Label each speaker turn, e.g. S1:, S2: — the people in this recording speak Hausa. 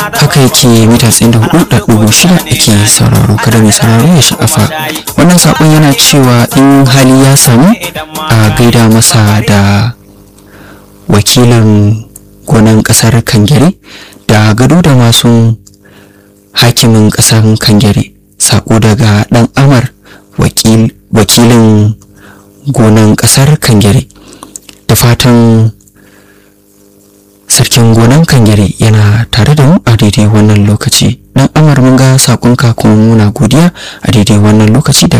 S1: haka yake mita tsayin da hudu da dubu shida ake sauraro kada mai sauraro ya sha'afa wannan saƙon yana cewa in hali ya samu a gaida masa da wakilin gonan ƙasar kangere da gado da masu hakimin ƙasar kangere saƙo daga ɗan amar wakilin gonan ƙasar kangere da fatan sarkin gonan kangare yana tare da mu a daidai wannan lokaci dan amar mun ga sakonka kuma muna godiya a daidai wannan lokaci da